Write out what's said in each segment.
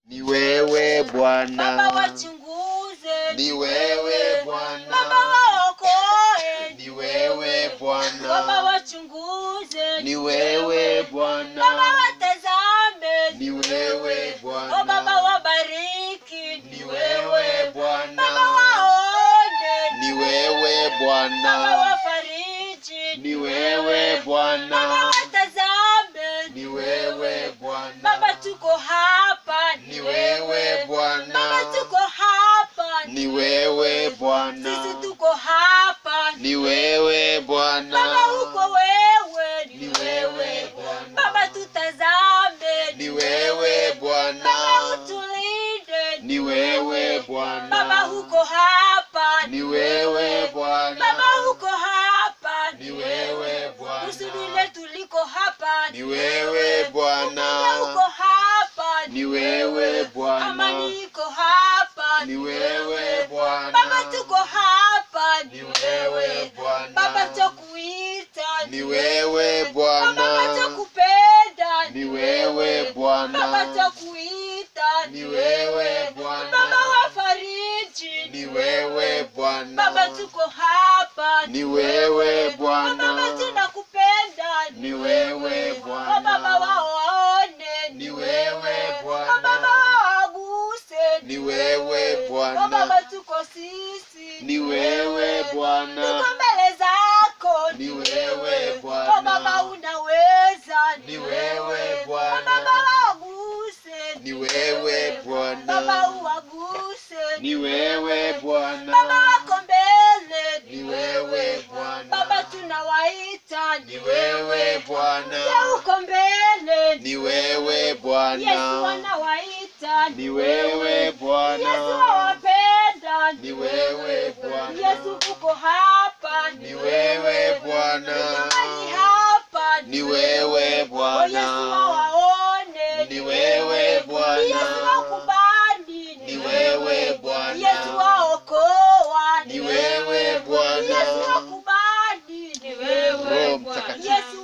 ni wewe Baba Bwana, wachunguze, ni wewe Bwana, Baba waokoe, ni wewe Baba Bwana, wachunguze, ni wewe Baba Bwana, watazame, ni wewe O Baba Bwana, wabariki, ni wewe Baba Bwana, waone, ni wewe Baba Bwana, wafariji, ni wewe Baba Bwana, watazame, ni wewe Baba Bwana, tuko hapa, ni wewe Baba Bwana, tuko hapa, ni wewe sisi Bwana, tuko hapa, ni wewe Bwana, Baba uko wewe, ni wewe Bwana, Baba tutazame, ni wewe Baba Bwana, utulinde, ni wewe Baba Bwana, uko hapa, ni wewe Bwana, Baba uko hapa, ni wewe kusudi Bwana, letu liko hapa, ni wewe Baba uko Bwana, hapa, ni wewe Bwana, amani iko hapa, ni wewe Baba Bwana, tuko hapa, ni wewe Baba Bwana, tukuita, ni wewe Baba Bwana, tukupenda, ni wewe Baba Bwana, tukuita, ni wewe Baba Bwana, wafariji, ni wewe Baba Bwana, tuko hapa, ni wewe Baba Bwana, tunakupenda, ni wewe Baba Bwana, waone, ni wewe Baba Bwana, waguse, ni wewe Baba Bwana, tuko sisi, ni wewe tuko Bwana, mbele zako, ni wewe Oh, Baba Bwana, unaweza, ni wewe Oh, Baba Bwana, waguse, ni wewe Baba Bwana, uwaguse, ni wewe Baba Bwana, wako mbele, ni wewe Baba Bwana, tunawaita, ni wewe Ya Bwana, uko mbele, ni wewe Yesu Bwana, wanawaita, ni wewe Yesu Bwana, wawapenda, ni wewe Bwana, Yesu uko hapa, ni wewe Bwana, Mahali hapa, ni wewe Oh, Yesu Bwana, wawaone, ni wewe Yesu Bwana, wakubali, ni wewe Yesu Bwana, waokoa, ni wewe Bwana, Yesu wakubali, ni wewe Roho Bwana. Mtakatifu. Yesu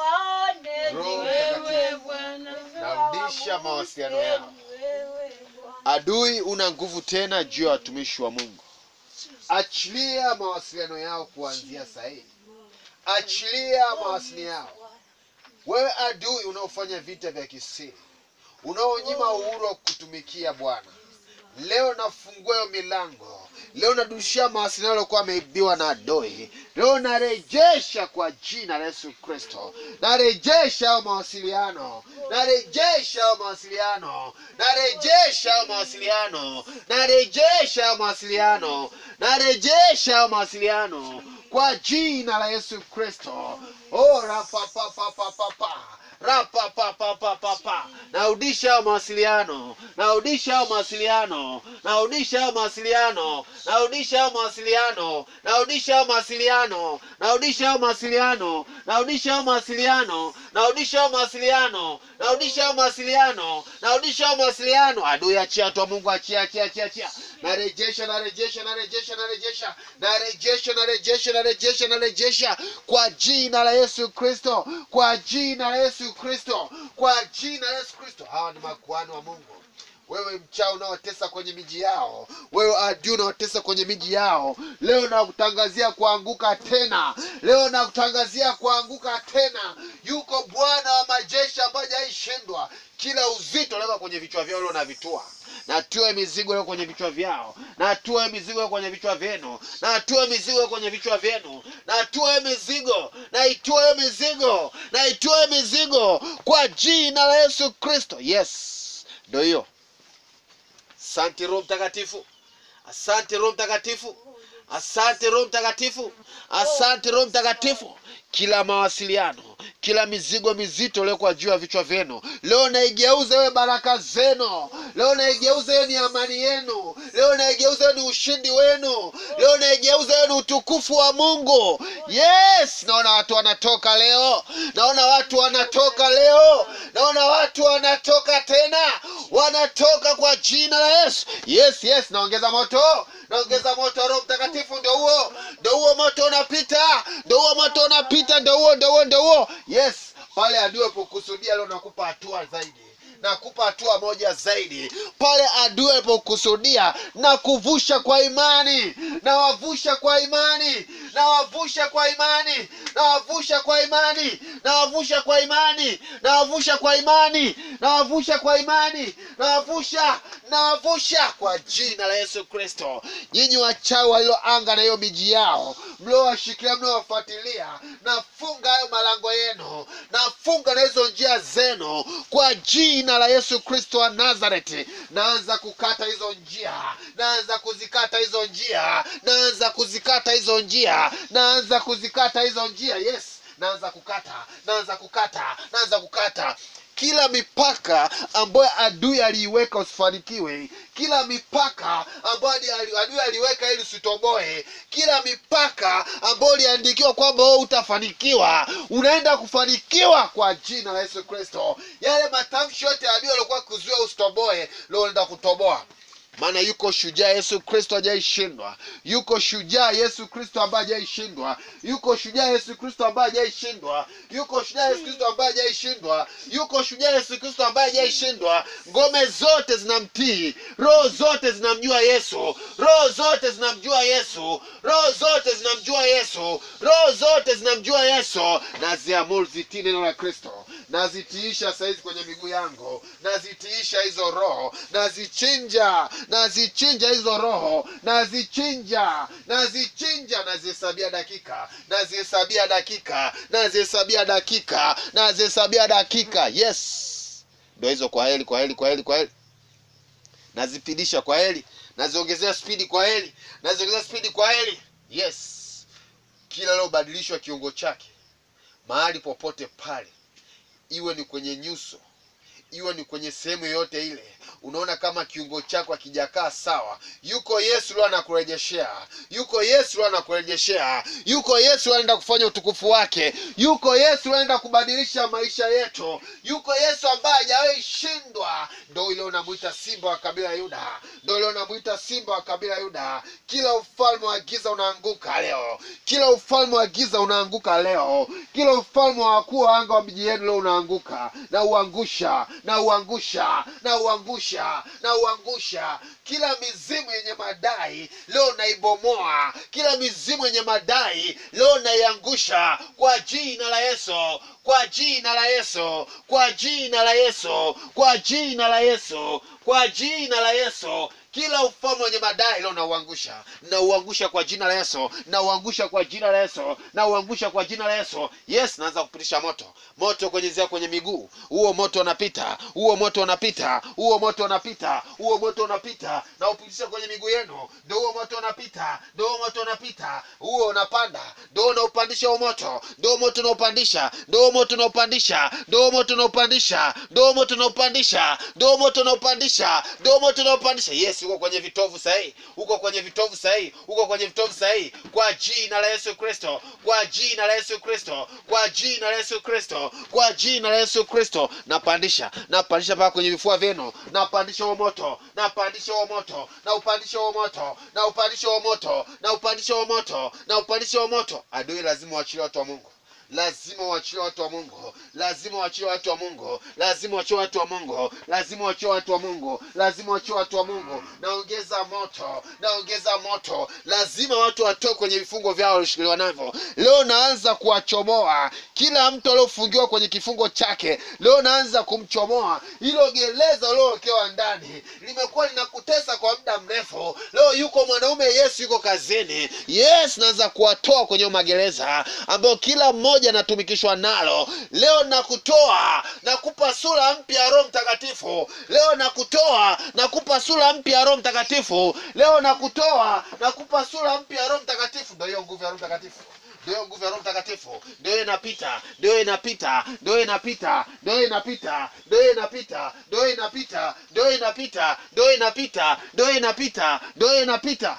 waone, ni Roho wewe Mtakatifu. Bwana. Narudisha mawasiliano yao. Ni wewe Bwana. adui una nguvu tena juu ya watumishi wa Mungu. Achilia mawasiliano yao kuanzia sasa hivi, achilia mawasiliano yao. Wewe adui unaofanya vita vya kisiri, unaonyima uhuru wa kutumikia Bwana, leo nafungua hiyo milango. Leo nadushia mawasiliano yaliokuwa ameibiwa na adui. Leo narejesha kwa jina la Yesu Kristo, narejesha hayo mawasiliano, narejesha hayo mawasiliano, narejesha hayo mawasiliano, narejesha hayo mawasiliano, narejesha hayo mawasiliano kwa jina la Yesu Kristo. Oh, rapapapapapa rapapapapapa narudisha hayo mawasiliano narudisha hayo mawasiliano narudisha hayo mawasiliano narudisha hayo mawasiliano narudisha hayo mawasiliano narudisha hayo mawasiliano narudisha hayo mawasiliano narudisha hayo mawasiliano narudisha hayo mawasiliano narudisha hayo mawasiliano adui achia tu Mungu achia achia achia achia narejesha narejesha narejesha narejesha narejesha narejesha narejesha narejesha kwa jina la Yesu Kristo kwa jina la Yesu Kristo kwa jina la Yesu Kristo hawa ni makuhani wa Mungu wewe mchao unaotesa kwenye miji yao wewe adui unaotesa kwenye miji yao leo nakutangazia kuanguka tena leo nakutangazia kuanguka tena yuko bwana wa majeshi ambaye hajaishindwa kila uzito unaweka kwenye vichwa vyao leo navitua natue mizigo leo kwenye vichwa vyao natue mizigo leo kwenye vichwa vyenu natue mizigo leo kwenye vichwa vyenu natue mizigo naitue mizigo naitue mizigo kwa jina la yesu kristo yes ndo hiyo asante roho mtakatifu asante roho mtakatifu asante roho mtakatifu asante roho mtakatifu kila mawasiliano kila mizigo mizito iliyokuwa juu ya vichwa vyenu leo naigeuza iwe baraka zenu leo naigeuza iwe ni amani yenu leo naigeuza iwe ni ushindi wenu leo naigeuza iwe ni utukufu wa mungu yes naona watu wanatoka leo naona watu wanatoka leo naona watu wanatoka tena wanatoka kwa jina la yesu yes yes naongeza moto naongeza moto wa roho mtakatifu ndo huo ndo huo moto unapita ndo huo moto unapita ndo huo ndo huo ndo huo yes pale adui pokusudia leo nakupa hatua zaidi nakupa hatua moja zaidi pale adui alipokusudia na kuvusha kwa imani nawavusha kwa imani nawavusha kwa imani nawavusha kwa imani nawavusha kwa imani nawavusha kwa imani nawavusha kwa imani nawavusha nawavusha kwa jina la yesu kristo nyinyi wachawi waliloanga na hiyo miji yao mliowashikilia mliowafuatilia nafunga hayo malango yenu nafunga na hizo njia zenu kwa jina la yesu kristo wa nazareti naanza kukata hizo njia naanza kuzikata hizo njia naanza kuzikata hizo njia naanza kuzikata hizo njia yes naanza kukata naanza kukata naanza kukata kila mipaka ambayo adui aliiweka usifanikiwe kila mipaka ambayo adi- ali- adui aliweka ili usitoboe kila mipaka ambayo uliandikiwa kwamba wewe utafanikiwa unaenda kufanikiwa kwa jina la yesu kristo yale matamshi yote ya adui aliokuwa kuzuia usitoboe leo unaenda kutoboa maana yuko shujaa yesu kristo hajaishindwa yuko shujaa yesu kristo ambaye hajaishindwa yuko shujaa yesu kristo ambaye hajaishindwa yuko shujaa yesu kristo ambaye hajaishindwa yuko shujaa yesu kristo ambaye hajaishindwa ngome zote zinamtii roho zote zinamjua yesu roho zote zinamjua yesu roho zote zinamjua yesu roho zote zinamjua yesu naziamuru zitii neno la kristo nazitiisha saizi kwenye miguu yangu nazitiisha hizo roho nazichinja nazichinja hizo roho nazichinja nazichinja nazihesabia dakika nazihesabia dakika nazihesabia dakika nazihesabia dakika yes ndo hizo kwa heli kwa heli kwa heli kwa heli nazipidisha kwa heli naziongezea spidi kwa heli naziongezea spidi kwa heli yes kila lobadilishwa kiungo chake mahali popote pale iwe ni kwenye nyuso iwe ni kwenye sehemu yoyote ile unaona kama kiungo chako akijakaa sawa yuko yesu leo anakurejeshea yuko yesu leo anakurejeshea yuko yesu leo anaenda kufanya utukufu wake yuko yesu leo anaenda kubadilisha maisha yetu yuko yesu ambaye hajawahi shindwa ndo ile unamwita simba wa kabila ya yuda ndo ile unamwita simba wa kabila ya yuda kila ufalme wa giza unaanguka leo kila ufalme wa giza unaanguka leo kila ufalme wa wakuu wa anga wa miji yenu leo unaanguka na uangusha na uangusha na uangusha na uangusha kila mizimu yenye madai leo naibomoa kila mizimu yenye madai leo naiangusha kwa jina la yesu kwa jina la yesu kwa jina la yesu kwa jina la yesu kwa jina la yesu kila ufalme wenye madai leo nauangusha nauangusha kwa jina la yesu nauangusha kwa jina la yesu nauangusha kwa jina la yesu yes naanza kupitisha moto moto kwenye zia kwenye miguu huo moto unapita huo moto unapita huo moto unapita huo moto unapita na upitisha kwenye miguu yenu ndo huo moto unapita ndo huo moto unapita huo unapanda ndo unaupandisha huo moto ndo moto unaupandisha ndo moto unaupandisha ndo moto unaupandisha ndo moto unaupandisha ndo moto unaupandisha ndo moto unaupandisha yes uko kwenye vitovu sahihi uko kwenye vitovu sahihi uko kwenye vitovu sahihi kwa jina la yesu kristo kwa jina la yesu kristo kwa jina la yesu kristo kwa jina la yesu kristo napandisha napandisha mpaka kwenye vifua vyenu napandisha huo moto napandisha huo moto na upandisha huo moto na upandisha huo moto na upandisha huo moto na upandisha huo moto adui lazima waachilie watu wa mungu lazima uachilie watu wa mungu lazima uachilie watu wa mungu lazima uachilie watu wa mungu lazima uachilie watu wa mungu lazima uachilie watu wa mungu naongeza moto naongeza moto lazima watu watoe kwenye vifungo vyao walioshikiliwa navyo leo naanza kuwachomoa kila mtu aliofungiwa kwenye kifungo chake leo naanza kumchomoa hilo gereza uliowekewa ndani limekuwa linakutesa kwa muda mrefu leo yuko mwanaume yesu yuko kazini yes naanza kuwatoa kwenye magereza ambayo kila mmoja anatumikishwa nalo leo nakutoa nakupa sura mpya ya roho mtakatifu leo nakutoa nakupa sura mpya ya roho mtakatifu leo nakutoa nakupa sura mpya ya roho mtakatifu ndo hiyo nguvu ya roho mtakatifu ndio hiyo nguvu ya roho mtakatifu ndio hiyo inapita ndio hiyo inapita ndio hiyo inapita ndio hiyo inapita ndio hiyo inapita ndio hiyo inapita ndio hiyo inapita ndio hiyo inapita ndio hiyo inapita ndio hiyo inapita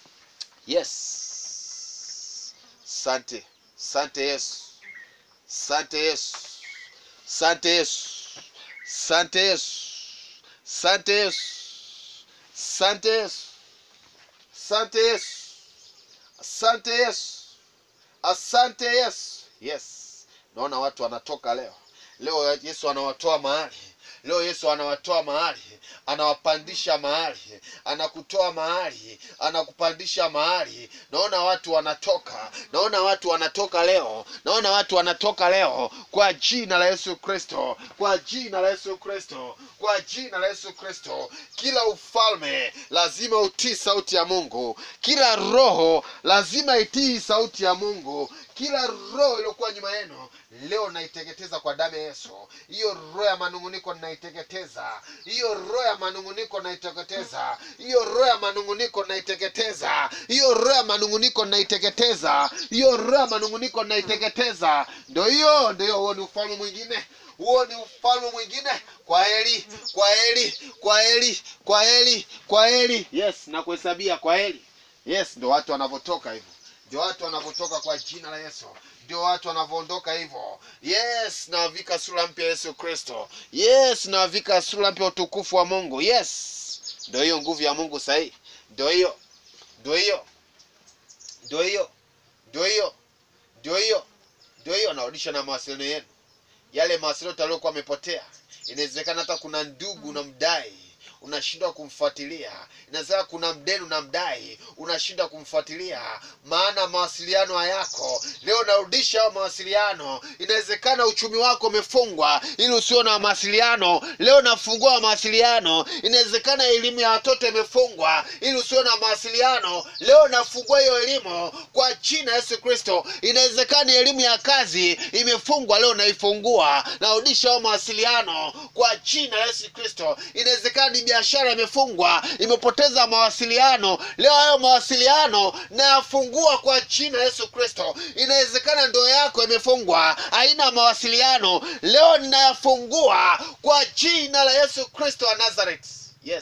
yes sante sante yesu sante yesu sante yesu sante yesu sante yesu sante yesu sante yesu asante yesu asante yesu yes naona watu wanatoka leo leo yesu anawatoa mahali leo yesu anawatoa mahali anawapandisha mahali anakutoa mahali anakupandisha mahali naona watu wanatoka naona watu wanatoka leo naona watu wanatoka leo kwa jina la yesu kristo kwa jina la yesu kristo kwa jina la yesu kristo kila ufalme lazima utii sauti ya mungu kila roho lazima itii sauti ya mungu kila roho iliyokuwa nyuma yenu leo naiteketeza kwa damu ya yesu hiyo roho ya manunguniko naiteketeza hiyo roho ya manunguniko naiteketeza hiyo roho ya manunguniko naiteketeza hiyo roho ya manunguniko naiteketeza hiyo roho ya manunguniko naiteketeza ndo hiyo ndo hiyo huo ni ufalme mwingine huo ni ufalme mwingine kwa heli kwa heli kwa heli kwa heli kwa heli yes nakuhesabia kwa heli yes ndo watu wanavyotoka hivyo ndio watu wanavyotoka kwa jina la yesu ndio watu wanavyoondoka hivyo yes nawavika sura mpya ya yesu kristo yes nawavika sura mpya ya utukufu wa mungu yes ndio hiyo nguvu ya mungu sahii ndio hiyo ndio hiyo ndio hiyo ndio hiyo ndio hiyo ndio hiyo narudisha na mawasiliano yenu yale mawasiliano taliokuwa amepotea inawezekana hata kuna ndugu unamdai unashindwa kumfuatilia inawezekana kuna mdeni unamdai unashindwa kumfuatilia maana mawasiliano hayako leo narudisha hayo mawasiliano inawezekana uchumi wako umefungwa ili usio na mawasiliano leo nafungua mawasiliano inawezekana elimu ya watoto imefungwa ili usio na mawasiliano leo nafungua hiyo elimu kwa jina yesu kristo inawezekana elimu ya kazi imefungwa leo naifungua narudisha hayo mawasiliano kwa jina la yesu kristo inawezekana ni biashara imefungwa imepoteza mawasiliano leo hayo mawasiliano nayafungua kwa jina la yesu kristo inawezekana ndoa yako imefungwa haina mawasiliano leo ninayafungua kwa jina la yesu kristo wa nazareth yes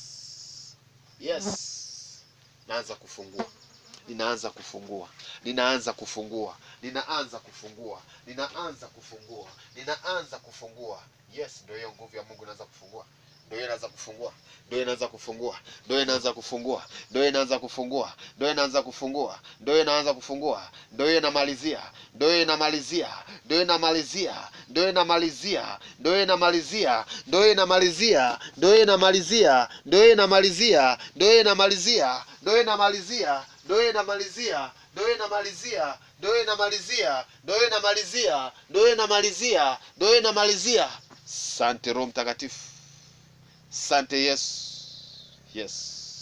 yes naanza kufungua ninaanza kufungua ninaanza kufungua ninaanza kufungua ninaanza kufungua ninaanza kufungua yes ndio hiyo nguvu ya mungu inaanza kufungua ndio hiyo inaanza kufungua ndio hiyo inaanza kufungua ndio hiyo inaanza kufungua ndio hiyo inaanza kufungua ndio hiyo inaanza kufungua ndio hiyo inaanza kufungua ndio hiyo inamalizia ndio hiyo inamalizia ndio hiyo inamalizia ndio hiyo inamalizia ndio hiyo inamalizia ndio hiyo inamalizia ndio hiyo inamalizia ndio hiyo inamalizia ndio hiyo inamalizia ndio hiyo inamalizia ndio hiyo inamalizia ndio hiyo inamalizia ndio hiyo inamalizia ndio hiyo inamalizia ndio hiyo inamalizia ndio hiyo inamalizia sante roho mtakatifu asante yesu yes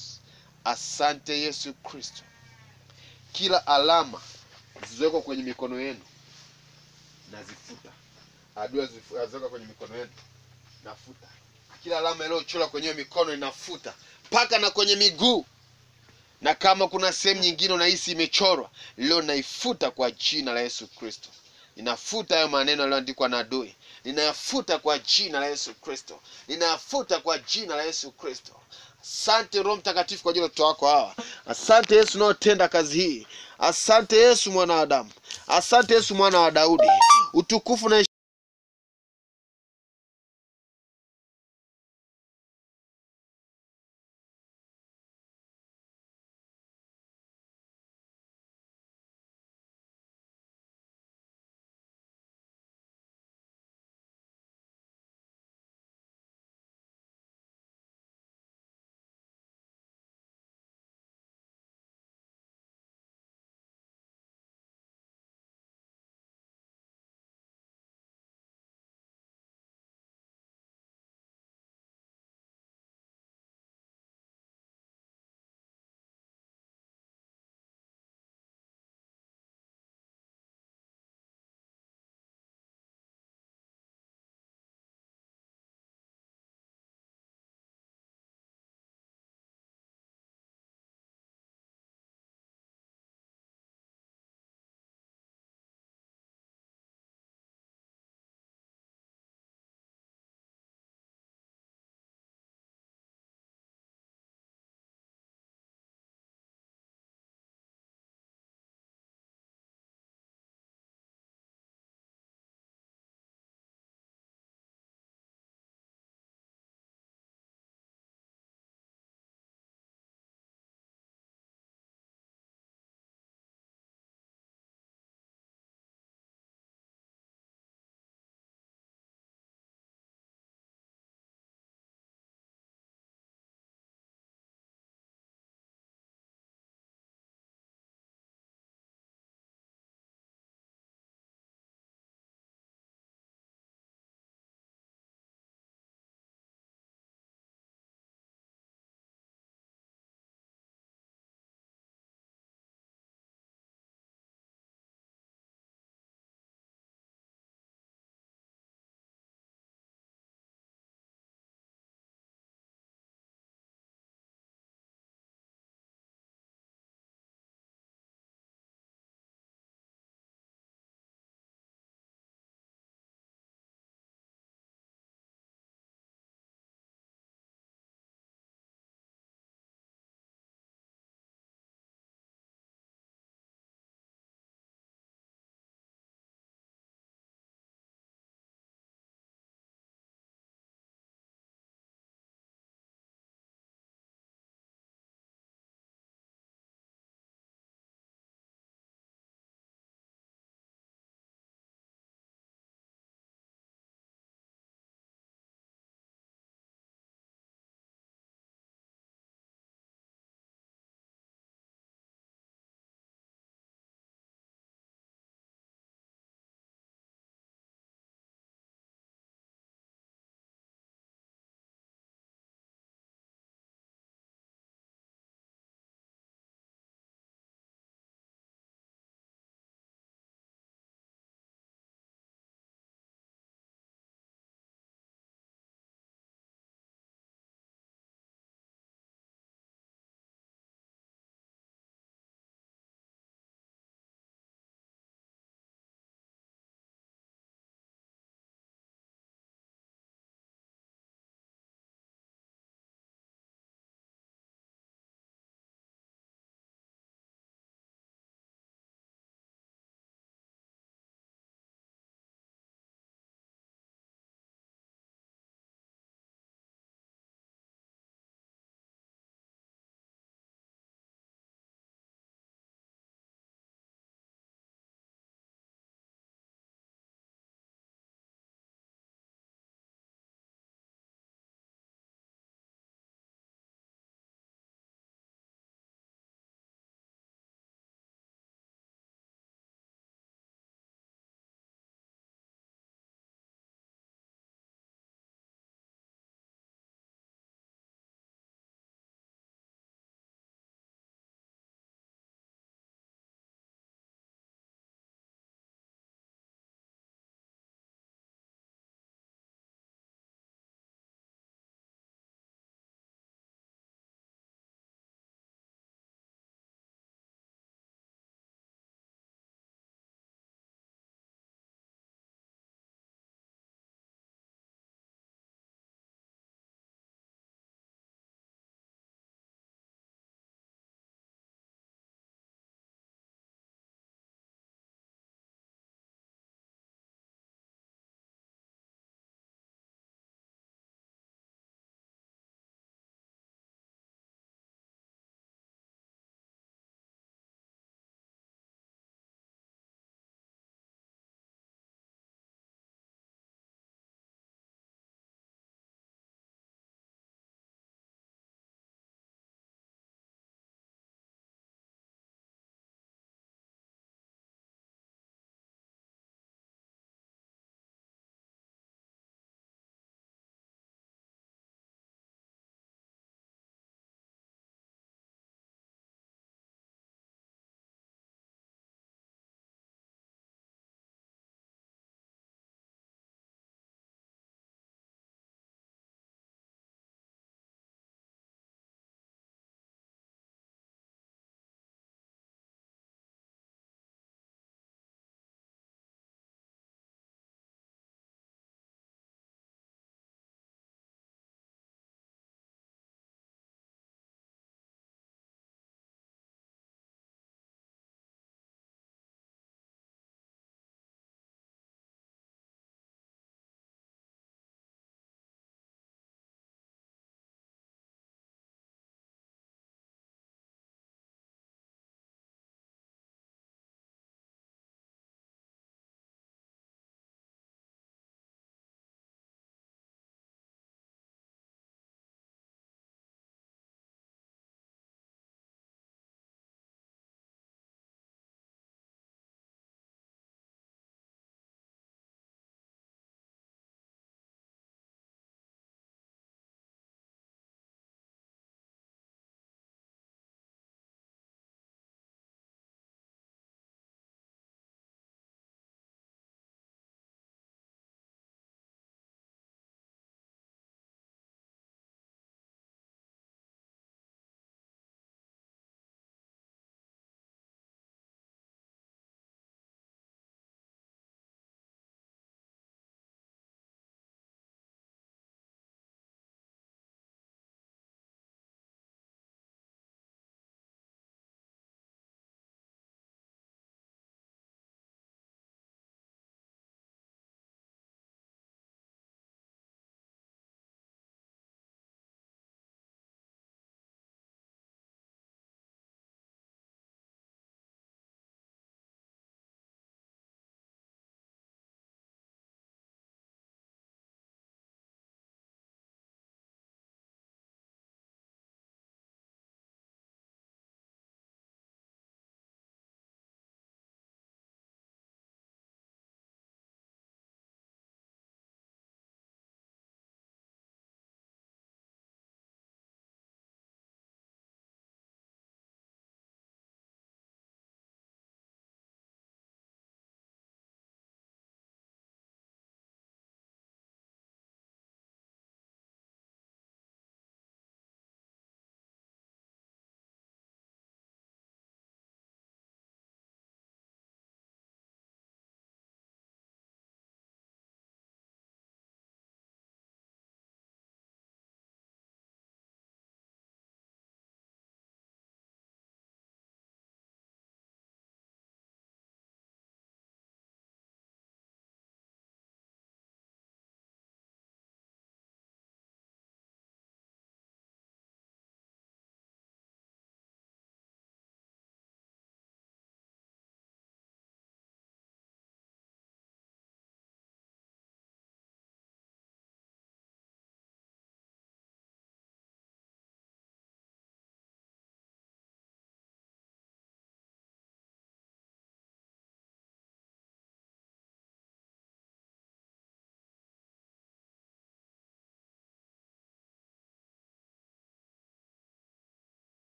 asante yesu kristo kila alama zilizowekwa kwenye mikono yenu nazifuta adui azifu- aziweka kwenye mikono yenu nafuta kila alama iliyochorwa kwenye hiyo mikono inafuta mpaka na kwenye miguu na kama kuna sehemu nyingine unahisi imechorwa leo naifuta kwa jina la yesu kristo ninafuta hayo maneno yaliyoandikwa na adui ninayafuta kwa jina la yesu kristo ninayafuta kwa jina la yesu kristo asante roho mtakatifu kwa ajili ya watoto wako hawa asante yesu unaotenda kazi hii asante yesu mwana wa damu asante yesu mwana wa daudi utukufu na heshima